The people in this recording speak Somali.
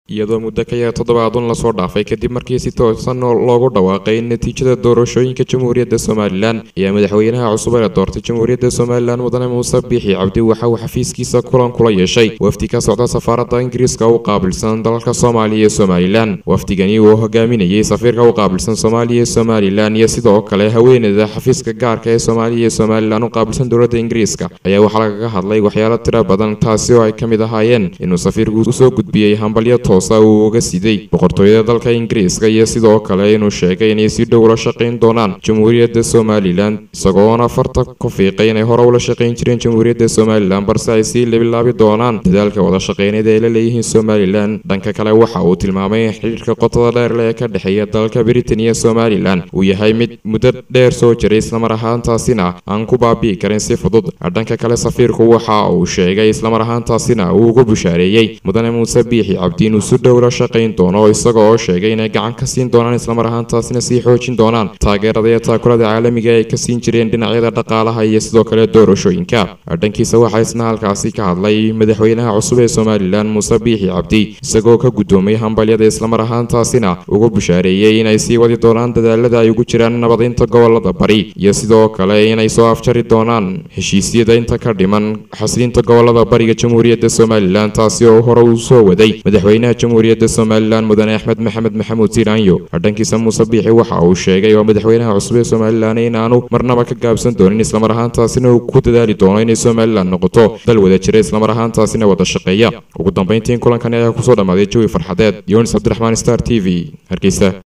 iyadoo muddo ka yar toddobaadun lasoo dhaafay kadib markii si toosan loogu dhawaaqay natiijada doorashooyinka jamhuuriyadda somalilan ayaa madaxweynaha cusub ee doortay jamhuuriyadda somalilan mudane muuse biixi cabdi waxa uu xafiiskiisa kulan kula yeeshay wafdi ka socda safaaradda ingiriiska u qaabilsan dalalka soomaaliya iyo somalilan wafdigani uu hogaaminayay safiirka u qaabilsan soomaaliya iyo somalilan iyo sidoo kale haweeneyda xafiiska gaarka ee soomaaliya iyo somalilan u qaabilsan dowladda ingiriiska ayaa waxaa lagaga hadlay waxyaalo tiro badan taasi oo ay ka mid ahaayeen inuu safiirku usoo gudbiyey hambalyo toosa uu uga siday boqortooyada dalka ingiriiska iyo sidoo kale inuu sheegay inay si dhow ula shaqayn doonaan jamhuuriyadda somalilan isagoona farta ku fiiqay inay hore ula shaqayn jireen jamhuuriyadda somalilan balse ay sii labilaabi doonaan dadaalka wada shaqeyneed ay la leeyihiin somalilan dhanka kale waxa uu tilmaamay in xidhiirka qotada dheerle ee ka dhexeeya dalalka britain iyo somalilan uu yahay mid muddo dheer soo jiray islamar ahaantaasina aan ku baabi'i karin si fudud dhanka kale safiirku waxa uu sheegay islamar ahaantaasina uu ugu bushaareeyey mudane muuse biixi cabdi inuu si dhow la shaqayn doono isaga oo sheegay inay gacan ka siin doonaan islamar ahaantaasina sii xoojin doonaan taageerada iyo taakulada caalamiga ay ka siin jireen dhinacyada dhaqaalaha iyo sidoo kale doorashooyinka dhankiisa waxaa isna halkaasi ka hadlay madaxweynaha cusub ee somalilan muuse biixi cabdi isagoo ka guddoomay hambalyada islamar ahaantaasina ugu bushaareeyey inay sii wadi doonaan dadaalada ay ugu jiraan nabadaynta gobolada bari iyo sidoo kale inay soo afjari doonaan heshiisyada inta ka dhiman xasilinta gobolada bariga jamhuuriyadda somalilan taasi oo hore uu soo waday madaxweynaha jamhuuriyadda somalilan mudane axmed maxamed maxamuud siiraanyo dhankiisa muuse biixi waxa uu sheegay oo madaxweynaha cusub ee somalilan inaanu marnaba ka gaabsan doonin islamar ahaantaasina uu ku dadaali doono inay somalilan noqoto dal wada jira islamar ahaantaasina wada shaqeeya ugu dambeyntiin kulankani ayaa kusoo dhammaaday jawi farxadeed yonis cabdiraxmaan star t v hargeysa